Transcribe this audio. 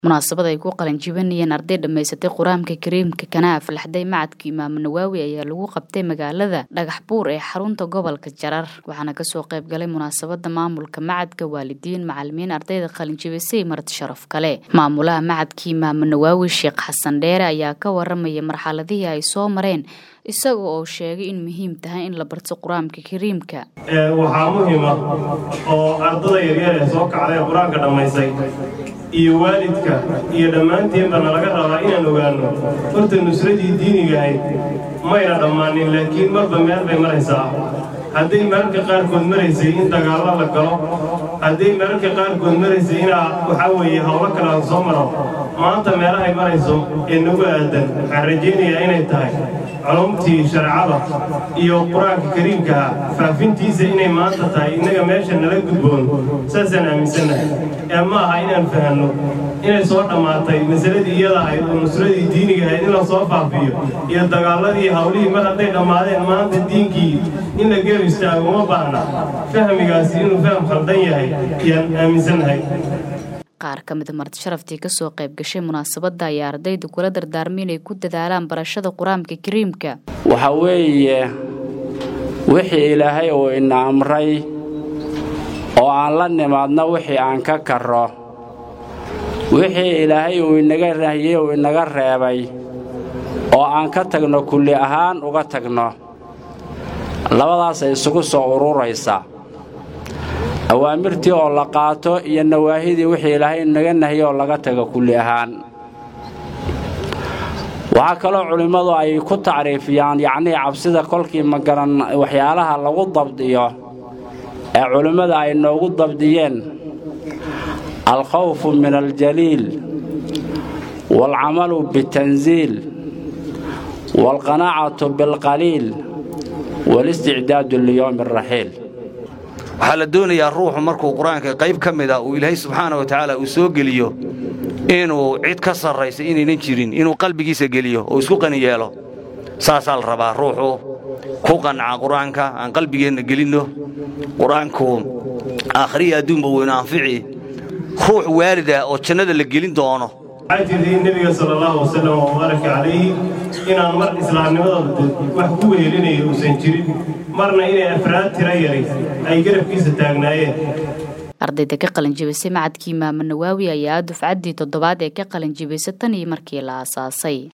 munaasabad ay ku qalinjibinayeen arday dhammaysatay qur-aanka kariimka kana aflaxday macadka imaamu nawaawi ayaa lagu qabtay magaalada dhagax buur ee xarunta gobolka jarar waxaana kasoo qayb galay munaasabada maamulka macadka waalidiin macalimiin ardayda qalinjibisay marti sharaf kale maamulaha macadka imaamu nawaawi sheekh xasan dheere ayaa ka waramaya marxaladihii ay soo mareen isaga oo sheegay in muhiim tahay in la barto qur-aanka kariimka waxaa muhiima oo ardada yaryar ee soo kacday ee qur-aanka dhammaysay iyo waalidka iyo dhammaanteenba nalaga rabaa inaan ogaanno horta nusradii diiniga ahayd mayna dhammaanin laakiin marba meel bay maraysaa hadday mararka qaarkood maraysay in dagaallo la galo hadday mararka qaarkood maraysay inaa waxaa weeye howlo kale aan soo maro maanta meelahay marayso ee nagu aadan waxaan rajaynayaa inay tahay culumtii shareecada iyo qur-aanka kariimkaha faafintiisa inay maanta tahay innaga meesha nala gudboon saasaan aaminsannahay ee ma aha inaan fahanno inay soo dhammaatay masaladii iyada ahayd oo nusradii diiniga ahayd in la soo faafiyo iyo dagaalladii hawlihii mar hadday dhammaadeen maanta diinkii in la geer istaago uma baahna fahmigaasi inuu faham khaldan yahay ayaan aaminsannahay qaar ka mida marti sharaftii kasoo qayb gashay munaasabadda ayaa ardayda kula dardaarmay inay ku dadaalaan barashada qur-aanka kariimka waxa weeye wixii ilaahay uu ina amray oo aan la nimaadno wixii aan ka karro wixii ilaahay uu inaga rahyey uu inaga reebay oo aan ka tagno kulli ahaan uga tagno labadaasay isugu soo ururaysa awaamirtii oo la qaato iyo nawaahidii wixii ilaahay naga nahiyey oo laga tago kulli ahaan waxaa kaloo culimmadu ay ku tacriifiyaan yacnii cabsida kolkii magaran waxyaalaha lagu dabdiyo ee culimmada ay noogu dabdiyeen alkhawfu min aljaliil waalcamalu bitansiil waalqanaacatu bilqaliil walisticdaadu liyowmi araxiil waxaa la doonayaa ruuxu markuu qur-aanka qayb ka mida uu ilaahay subxaana wa tacaala uu soo geliyo inuu cid ka sarraysa inaynan jirin inuu qalbigiisa geliyo oo isku qani yeelo saasaa la rabaa ruuxu ku qanca qur-aanka aan qalbigeenna gelinno qur-aanku aakhriya adduunba weynu anfici ruux waalida oo jannada la gelin doono waxaa jirtay nebiga sala allahu wasalam wabaaraka calayhi inaan mar islaamnimadooda wax ku wehelinaya uusan jirin marna inay afraad tira yaray ay garabkiisa taagnaayeen ardayda ka qalinjibisay macadka imaamu nawaawi ayaa dufcaddii toddobaad ee ka qalinjibisay tan iyo markii la aasaasay